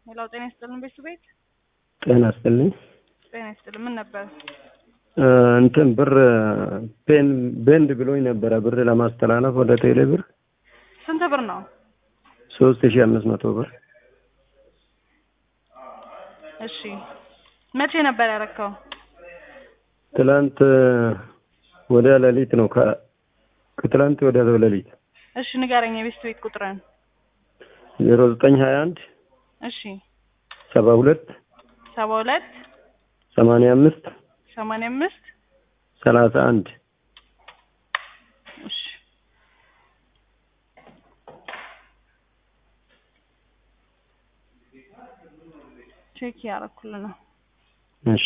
ሄሎ ጤና ይስጥልን ቤቱ ቤት ጤና ይስጥልኝ። ጤና ይስጥልን ምን ነበር? እንትን ብር ፔን ቤንድ ብሎኝ ነበረ ብር ለማስተላለፍ ወደ ቴሌ ብር ስንት ብር ነው? ሶስት ሺህ አምስት መቶ ብር እሺ መቼ ነበር ያረከው? ትላንት ወዲያ ሌሊት ነው። ከ- ከትላንት ወዲያ ሌሊት እሺ ንገረኝ የቤት ቤት ቁጥርን። ዜሮ ዘጠኝ ሀያ አንድ እሺ ሰባ ሁለት ሰባ ሁለት ሰማንያ አምስት ሰማንያ አምስት ሰላሳ አንድ እሺ ቼክ ያረኩልህ ነው። እሺ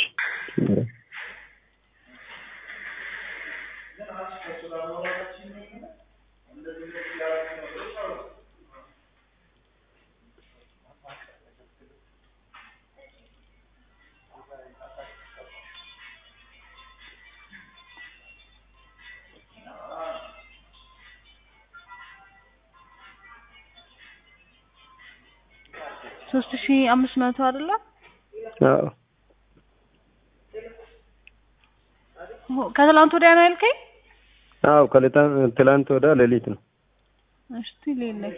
ሶስት ሺ አምስት መቶ አይደለ? አዎ ኦ፣ ከትላንት ወዲያ ነው ያልከኝ? አዎ ከሌታ- ትላንት ወዲያ ሌሊት ነው። እስቲ ሌለክ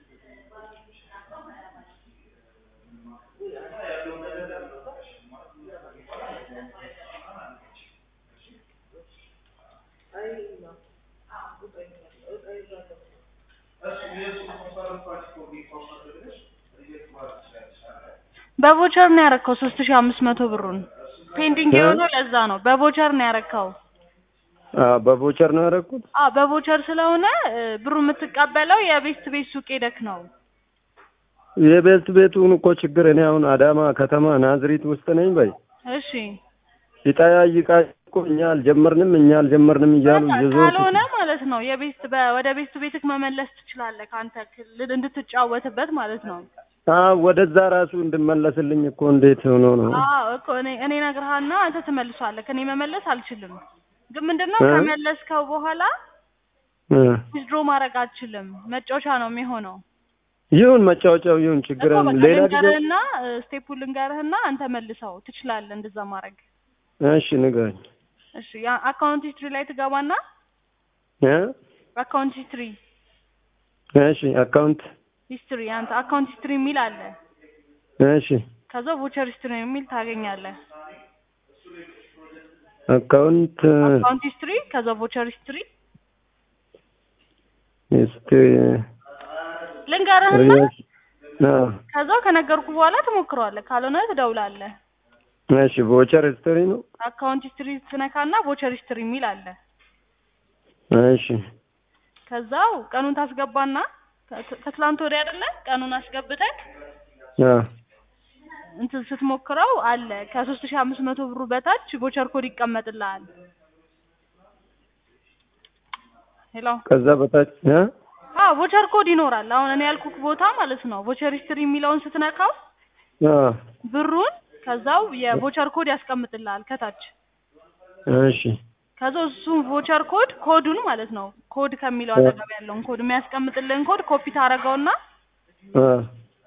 በቮቸር ነው ያረከው ሶስት ሺ አምስት መቶ ብሩን ፔንዲንግ እ? የሆነው ለዛ ነው። በቮቸር ነው ያረከው። አዎ በቮቸር ነው ያደረኩት። አዎ በቮቸር ስለሆነ እ፣ ብሩ የምትቀበለው የቤት ቤት ሱቅ ሄደክ ነው። የቤት ቤቱን እኮ ችግር እኔ አሁን አዳማ ከተማ ናዝሪት ውስጥ ነኝ በይ እሺ ይጠያይቃ እኮ እኛ አልጀመርንም እኛ አልጀመርንም እያሉ በቃ እየዞሩ ካልሆነ ማለት ነው የቤት በ- ወደ ቤት ቤትክ መመለስ ትችላለህ። ከአንተ ክልል እንድትጫወትበት ማለት ነው። አዎ ወደዛ ራሱ እንድመለስልኝ እኮ እንዴት ሆኖ ነው? አዎ እኮ እኔ እኔ እነግርሃና አንተ ትመልሷለህ። እኔ መመለስ አልችልም። ግን ምንድነው እ? ከመለስከው በኋላ እ። ዊዝድሮ ማድረግ አልችልም። መጫወቻ ነው የሚሆነው። ይሁን መጫወቻው ይሁን ችግር እኮ የለም። በቃ ሌላ ጊዜ ልንገርህና ስቴፑን ልንገርህና አንተ መልሰው ትችላለህ እንደዛ ማድረግ። እሺ ንገረኝ። እሺ ያ አካውንት ሂስትሪ ላይ ትገባና እ? አካውንት ሂስትሪ እሺ አካውንት ሂስትሪ አንተ አካውንት ሂስትሪ የሚል አለ። እሺ ከዛ ቮቸር ሂስትሪ የሚል ታገኛለህ። አካውንት አካውንት ሂስትሪ ከዛ ቮቸር ሂስትሪ እስቲ ልንገርህና ሪያስ አዎ ከዛ ከነገርኩ በኋላ ትሞክረዋለህ። ካልሆነ ትደውላለህ። እሺ ቮቸር ሂስትሪ ነው። አካውንት ሂስትሪ ትነካና ቮቸር ሂስትሪ የሚል አለ። እሺ ከዛው ቀኑን ታስገባና ከ- ከትላንት ወዲያ አይደለ ቀኑን አስገብተህ አዎ እንትን ስትሞክረው አለ ከሶስት ሺህ አምስት መቶ ብሩ በታች ቮቸር ኮድ ይቀመጥልሃል። ሄሎ ከዛ በታች እ? አዎ ቮቸር ኮድ ይኖራል። አሁን እኔ ያልኩክ ቦታ ማለት ነው። ቮቸር ሂስትሪ የሚለውን ስትነካው አዎ ብሩን ከዛው የቮቸር ኮድ ያስቀምጥልሃል ከታች። እሺ ከዛ እሱን ቮቸር ኮድ ኮዱን ማለት ነው ኮድ ከሚለው አጠገብ ያለውን ኮድ የሚያስቀምጥልህን ኮድ ኮፒ ታደርገውና አዎ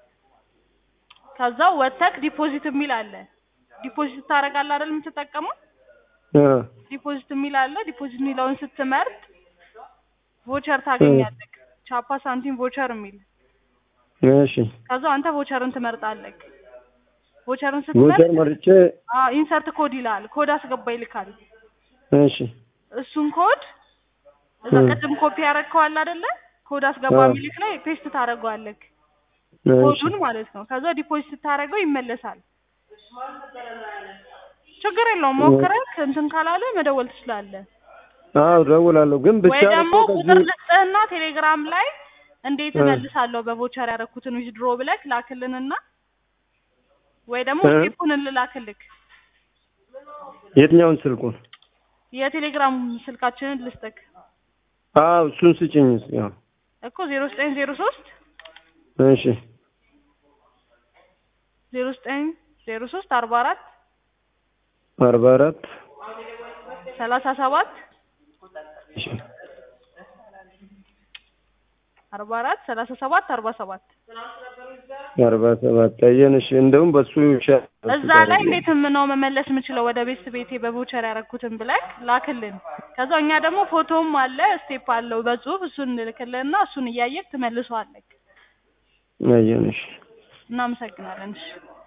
ከዛው ወተክ ዲፖዚት የሚል አለ። ዲፖዚት ታደርጋለህ አይደል የምትጠቀመው? አዎ ዲፖዚት የሚል አለ። ዲፖዚት የሚለውን ስትመርጥ ቮቸር ታገኛለህ። ቻፓ ሳንቲም ቮቸር የሚል እሺ ከዛው አንተ ቮቸርን ትመርጣለህ። ቮቸርን ቮቸር ስትመርጥ መርጬ አዎ ኢንሰርት ኮድ ይላል። ኮድ አስገባ ይልካል። እሺ እሱን ኮድ እዛ እ። ቅድም ኮፒ ያደረግከዋል አይደለ? ኮድ አስገባ አዎ። የሚልክ ላይ ፔስት ታደርገዋለህ። እሺ ኮዱን ማለት ነው። ከዛ ዲፖዚት ስታደርገው ይመለሳል። ችግር የለውም። ሞክረህ እንትን ካላለ መደወል ትችላለህ። አዎ እደውላለሁ ግን ብቻ ወይ ደግሞ እኮ ቁጥር ከዚህ ልስጥህና ቴሌግራም ላይ እንዴት እ። እመልሳለሁ በቮቸር ያደረኩትን ዊዝድሮ ብለህ ላክልንና ወይ ደግሞ እ። ስቴፑን ልላክልክ የትኛውን ስልኩን? የቴሌግራም ስልካችንን ልስጥክ አዎ እሱን ስጭኝ እስኪ። አዎ እኮ ዜሮ ዘጠኝ ዜሮ ሶስት እሺ ዜሮ ዘጠኝ ዜሮ ሶስት አርባ አራት አርባ አራት ሰላሳ ሰባት እሺ አርባ አራት ሰላሳ ሰባት አርባ ሰባት አርባ ሰባት አየን። እሺ እንደውም በሱ ይሻላል። በሱ እዛ ላይ ታደርጊ። እንዴት ነው መመለስ የምችለው ወደ ቤት ቤቴ በቮቸር ያደረኩትን ብለክ ላክልን። ከዛ እኛ ደግሞ ፎቶም አለ ስቴፕ አለው በጽሁፍ እሱን እንልክልንና እሱን እያየክ ትመልሰዋለክ። አየን። እሺ እናመሰግናለን። እሺ